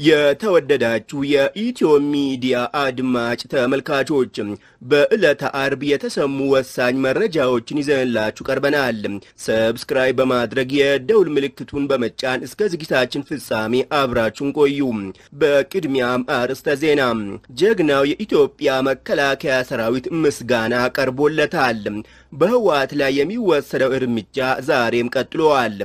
የተወደዳችሁ የኢትዮ ሚዲያ አድማጭ ተመልካቾች በዕለተ አርብ የተሰሙ ወሳኝ መረጃዎችን ይዘንላችሁ ቀርበናል። ሰብስክራይብ በማድረግ የደውል ምልክቱን በመጫን እስከ ዝግጅታችን ፍጻሜ አብራችሁን ቆዩ። በቅድሚያም አርዕስተ ዜና። ጀግናው የኢትዮጵያ መከላከያ ሰራዊት ምስጋና ቀርቦለታል። በህወሓት ላይ የሚወሰደው እርምጃ ዛሬም ቀጥሏል።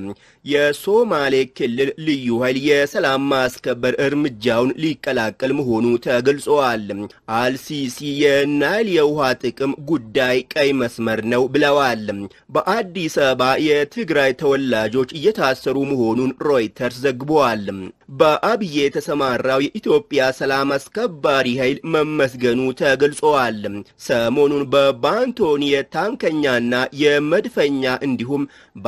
የሶማሌ ክልል ልዩ ኃይል የሰላም ማስከበር እርምጃውን ሊቀላቀል መሆኑ ተገልጿል። አልሲሲ የናይል የውሃ ጥቅም ጉዳይ ቀይ መስመር ነው ብለዋል። በአዲስ አበባ የትግራይ ተወላጆች እየታሰሩ መሆኑን ሮይተርስ ዘግቧል። በአብዬ የተሰማራው የኢትዮጵያ ሰላም አስከባሪ ኃይል መመስገኑ ተገልጿል። ሰሞኑን በባንቶኒ የታንከኛና የመድፈኛ እንዲሁም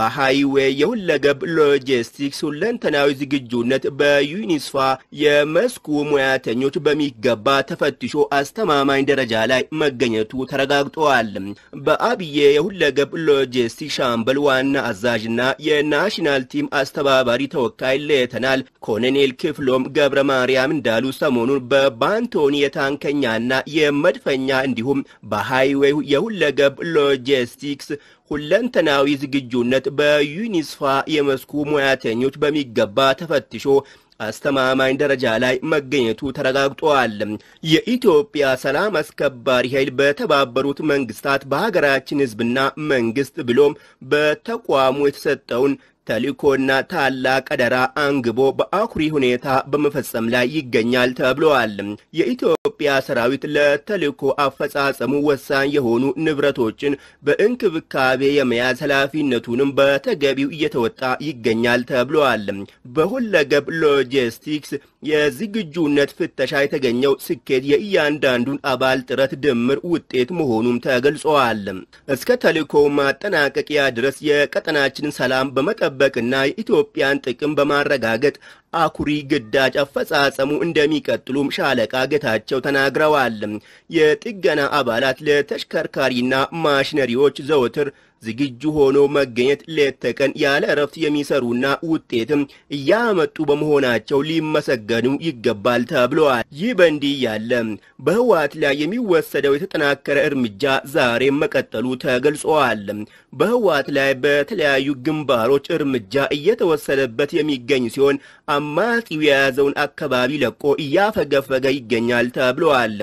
በሃይዌይ የሁለገብ ሎጂስቲክስ ሁለንተናዊ ዝግጁነት በዩኒስፋ የመስኩ ሙያተኞች በሚገባ ተፈትሾ አስተማማኝ ደረጃ ላይ መገኘቱ ተረጋግጧል። በአብዬ የሁለገብ ሎጂስቲክስ ሻምበል ዋና አዛዥና የናሽናል ቲም አስተባባሪ ተወካይ ሌተናል ኮሎኔል ክፍሎም ገብረ ማርያም እንዳሉ ሰሞኑን በባንቶኒ የታንከኛና የመድፈኛ እንዲሁም በሃይዌይ የሁለገብ ሎጂስቲክስ ሁለንተናዊ ዝግጁነት በዩኒስፋ የመስኩ ሙያተኞች በሚገባ ተፈትሾ አስተማማኝ ደረጃ ላይ መገኘቱ ተረጋግጧል። የኢትዮጵያ ሰላም አስከባሪ ኃይል በተባበሩት መንግስታት በሀገራችን ሕዝብና መንግስት ብሎም በተቋሙ የተሰጠውን ተልእኮና ታላቅ አደራ አንግቦ በአኩሪ ሁኔታ በመፈጸም ላይ ይገኛል ተብለዋል። የኢትዮጵያ ሰራዊት ለተልእኮ አፈጻጸሙ ወሳኝ የሆኑ ንብረቶችን በእንክብካቤ የመያዝ ኃላፊነቱንም በተገቢው እየተወጣ ይገኛል ተብለዋል። በሁለገብ ሎጂስቲክስ የዝግጁነት ፍተሻ የተገኘው ስኬት የእያንዳንዱን አባል ጥረት ድምር ውጤት መሆኑም ተገልጸዋል። እስከ ተልእኮው ማጠናቀቂያ ድረስ የቀጠናችንን ሰላም በመጠበቅና የኢትዮጵያን ጥቅም በማረጋገጥ አኩሪ ግዳጅ አፈጻጸሙ እንደሚቀጥሉም ሻለቃ ጌታቸው ተናግረዋል። የጥገና አባላት ለተሽከርካሪና ማሽነሪዎች ዘወትር ዝግጁ ሆኖ መገኘት ሌት ተቀን ያለ እረፍት የሚሰሩና ውጤትም እያመጡ በመሆናቸው ሊመሰገኑ ይገባል ተብለዋል። ይህ በእንዲህ ያለ በህወሓት ላይ የሚወሰደው የተጠናከረ እርምጃ ዛሬም መቀጠሉ ተገልጿል። በህወሓት ላይ በተለያዩ ግንባሮች እርምጃ እየተወሰደበት የሚገኝ ሲሆን አማጺው የያዘውን አካባቢ ለቆ እያፈገፈገ ይገኛል ተብለዋል።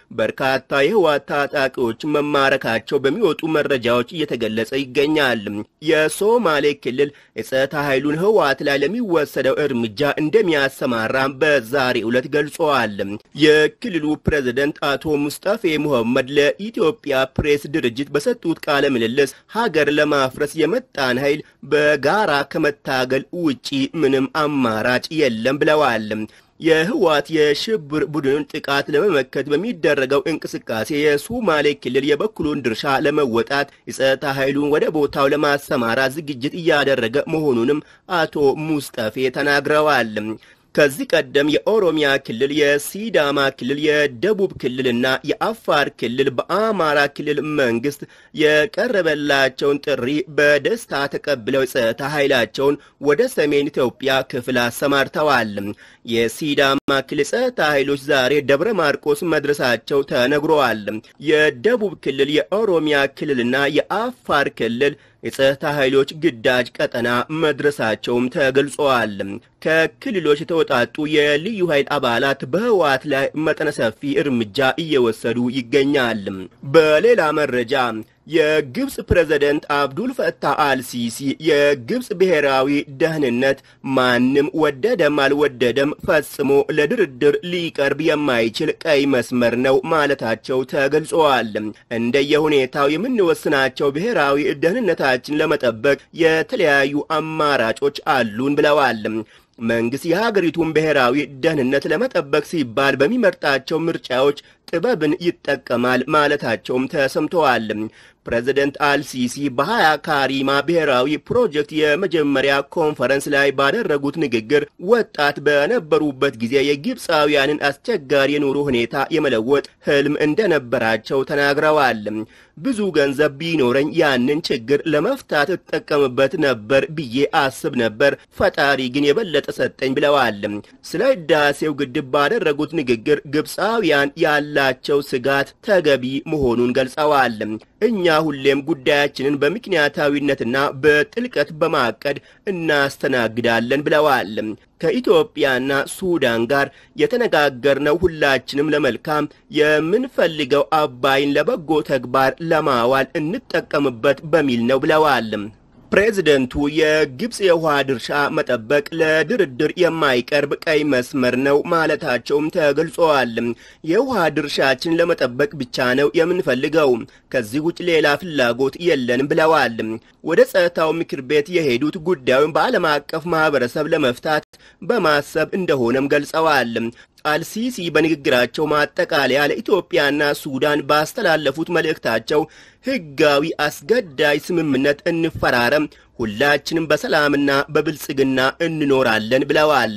በርካታ የህወሓት ታጣቂዎች መማረካቸው በሚወጡ መረጃዎች እየተገለጸ ይገኛል። የሶማሌ ክልል የጸጥታ ኃይሉን ህወሓት ላይ ለሚወሰደው እርምጃ እንደሚያሰማራም በዛሬው ዕለት ገልጸዋል። የክልሉ ፕሬዝደንት አቶ ሙስጠፌ ሙሐመድ ለኢትዮጵያ ፕሬስ ድርጅት በሰጡት ቃለ ምልልስ ሀገር ለማፍረስ የመጣን ኃይል በጋራ ከመታገል ውጪ ምንም አማራጭ የለም ብለዋል። የህወሓት የሽብር ቡድንን ጥቃት ለመመከት በሚደረገው እንቅስቃሴ የሶማሌ ክልል የበኩሉን ድርሻ ለመወጣት የጸጥታ ኃይሉን ወደ ቦታው ለማሰማራት ዝግጅት እያደረገ መሆኑንም አቶ ሙስጠፌ ተናግረዋል። ከዚህ ቀደም የኦሮሚያ ክልል፣ የሲዳማ ክልል፣ የደቡብ ክልልና የአፋር ክልል በአማራ ክልል መንግስት የቀረበላቸውን ጥሪ በደስታ ተቀብለው የጸጥታ ኃይላቸውን ወደ ሰሜን ኢትዮጵያ ክፍል አሰማርተዋል። የሲዳማ ክልል ጸጥታ ኃይሎች ዛሬ ደብረ ማርቆስ መድረሳቸው ተነግረዋል። የደቡብ ክልል፣ የኦሮሚያ ክልልና የአፋር ክልል የጸጥታ ኃይሎች ግዳጅ ቀጠና መድረሳቸውም ተገልጸዋል። ከክልሎች የተወጣጡ የልዩ ኃይል አባላት በህወሓት ላይ መጠነ ሰፊ እርምጃ እየወሰዱ ይገኛል። በሌላ መረጃ የግብፅ ፕሬዝደንት አብዱል ፈታህ አልሲሲ የግብፅ ብሔራዊ ደህንነት ማንም ወደደም አልወደደም ፈጽሞ ለድርድር ሊቀርብ የማይችል ቀይ መስመር ነው ማለታቸው ተገልጸዋል። እንደየሁኔታው የምንወስናቸው ብሔራዊ ደህንነታችን ለመጠበቅ የተለያዩ አማራጮች አሉን ብለዋል። መንግስት የሀገሪቱን ብሔራዊ ደህንነት ለመጠበቅ ሲባል በሚመርጣቸው ምርጫዎች ጥበብን ይጠቀማል ማለታቸውም ተሰምተዋል። ፕሬዚደንት አልሲሲ በሀያ ካሪማ ብሔራዊ ፕሮጀክት የመጀመሪያ ኮንፈረንስ ላይ ባደረጉት ንግግር ወጣት በነበሩበት ጊዜ የግብፃውያንን አስቸጋሪ የኑሮ ሁኔታ የመለወጥ ህልም እንደነበራቸው ተናግረዋል። ብዙ ገንዘብ ቢኖረኝ ያንን ችግር ለመፍታት እጠቀምበት ነበር ብዬ አስብ ነበር፣ ፈጣሪ ግን የበለጠ ሰጠኝ ብለዋል። ስለ ህዳሴው ግድብ ባደረጉት ንግግር ግብፃውያን ያላቸው ስጋት ተገቢ መሆኑን ገልጸዋል። እኛ ሁሌም ጉዳያችንን በምክንያታዊነትና በጥልቀት በማቀድ እናስተናግዳለን ብለዋል። ከኢትዮጵያና ሱዳን ጋር የተነጋገርነው ሁላችንም ለመልካም የምንፈልገው አባይን ለበጎ ተግባር ለማዋል እንጠቀምበት በሚል ነው ብለዋል። ፕሬዚደንቱ የግብፅ የውሃ ድርሻ መጠበቅ ለድርድር የማይቀርብ ቀይ መስመር ነው ማለታቸውም ተገልጸዋል። የውሃ ድርሻችን ለመጠበቅ ብቻ ነው የምንፈልገው፣ ከዚህ ውጭ ሌላ ፍላጎት የለንም ብለዋል። ወደ ጸጥታው ምክር ቤት የሄዱት ጉዳዩን በዓለም አቀፍ ማህበረሰብ ለመፍታት በማሰብ እንደሆነም ገልጸዋል። አልሲሲ በንግግራቸው ማጠቃለያ ለኢትዮጵያና ሱዳን ባስተላለፉት መልእክታቸው ሕጋዊ አስገዳጅ ስምምነት እንፈራረም፣ ሁላችንም በሰላምና በብልጽግና እንኖራለን ብለዋል።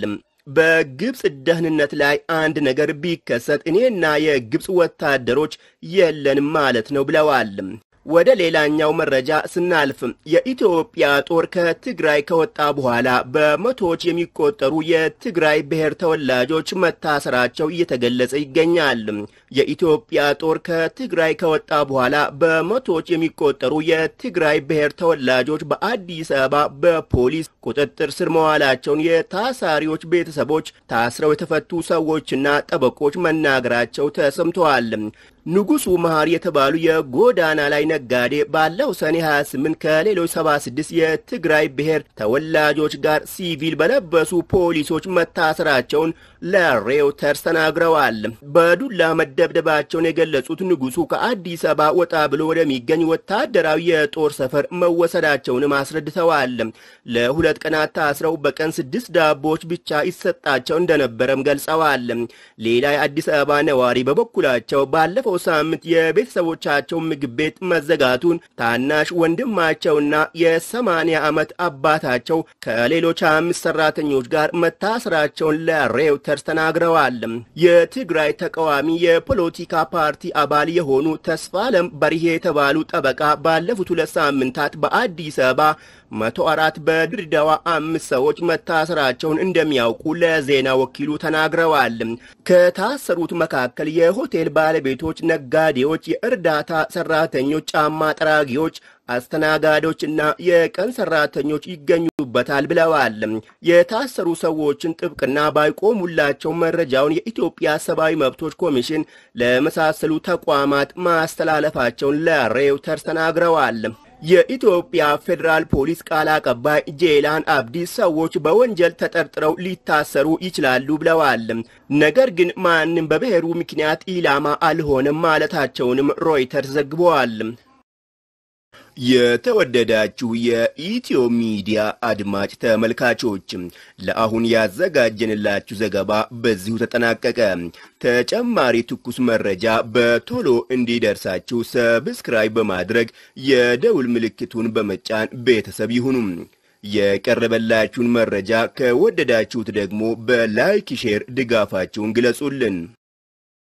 በግብፅ ደህንነት ላይ አንድ ነገር ቢከሰት እኔና የግብፅ ወታደሮች የለንም ማለት ነው ብለዋል። ወደ ሌላኛው መረጃ ስናልፍ የኢትዮጵያ ጦር ከትግራይ ከወጣ በኋላ በመቶዎች የሚቆጠሩ የትግራይ ብሔር ተወላጆች መታሰራቸው እየተገለጸ ይገኛል። የኢትዮጵያ ጦር ከትግራይ ከወጣ በኋላ በመቶዎች የሚቆጠሩ የትግራይ ብሔር ተወላጆች በአዲስ አበባ በፖሊስ ቁጥጥር ስር መዋላቸውን የታሳሪዎች ቤተሰቦች፣ ታስረው የተፈቱ ሰዎችና ጠበቆች መናገራቸው ተሰምተዋል። ንጉሱ መሐር የተባሉ የጎዳና ላይ ነጋዴ ባለው ሰኔ 28 ከሌሎች 76 የትግራይ ብሔር ተወላጆች ጋር ሲቪል በለበሱ ፖሊሶች መታሰራቸውን ለሬውተርስ ተናግረዋል። በዱላ መደብደባቸውን የገለጹት ንጉሱ ከአዲስ አበባ ወጣ ብሎ ወደሚገኝ ወታደራዊ የጦር ሰፈር መወሰዳቸውንም አስረድተዋል። ለሁለት ቀናት ታስረው በቀን ስድስት ዳቦዎች ብቻ ይሰጣቸው እንደነበረም ገልጸዋል። ሌላ የአዲስ አበባ ነዋሪ በበኩላቸው ባለፈው ሳምንት የቤተሰቦቻቸው ምግብ ቤት መዘጋቱን ታናሽ ወንድማቸውና የሰማንያ ዓመት አባታቸው ከሌሎች አምስት ሰራተኞች ጋር መታሰራቸውን ለሬውተርስ ተናግረዋል። የትግራይ ተቃዋሚ የፖለቲካ ፓርቲ አባል የሆኑ ተስፋለም በርሄ የተባሉ ጠበቃ ባለፉት ሁለት ሳምንታት በአዲስ አበባ መቶ አራት በድሬዳዋ አምስት ሰዎች መታሰራቸውን እንደሚያውቁ ለዜና ወኪሉ ተናግረዋል። ከታሰሩት መካከል የሆቴል ባለቤቶች፣ ነጋዴዎች፣ የእርዳታ ሰራተኞች፣ ጫማ ጠራጊዎች አስተናጋዶች እና የቀን ሰራተኞች ይገኙበታል ብለዋል። የታሰሩ ሰዎችን ጥብቅና ባይቆሙላቸው መረጃውን የኢትዮጵያ ሰብአዊ መብቶች ኮሚሽን ለመሳሰሉ ተቋማት ማስተላለፋቸውን ለሬውተርስ ተናግረዋል። የኢትዮጵያ ፌዴራል ፖሊስ ቃል አቀባይ ጄላን አብዲ ሰዎች በወንጀል ተጠርጥረው ሊታሰሩ ይችላሉ ብለዋል። ነገር ግን ማንም በብሔሩ ምክንያት ኢላማ አልሆነም ማለታቸውንም ሮይተርስ ዘግበዋል። የተወደዳችሁ የኢትዮ ሚዲያ አድማጭ ተመልካቾች ለአሁን ያዘጋጀንላችሁ ዘገባ በዚሁ ተጠናቀቀ። ተጨማሪ ትኩስ መረጃ በቶሎ እንዲደርሳችሁ ሰብስክራይብ በማድረግ የደውል ምልክቱን በመጫን ቤተሰብ ይሁኑ። የቀረበላችሁን መረጃ ከወደዳችሁት ደግሞ በላይክ ሼር ድጋፋችሁን ግለጹልን።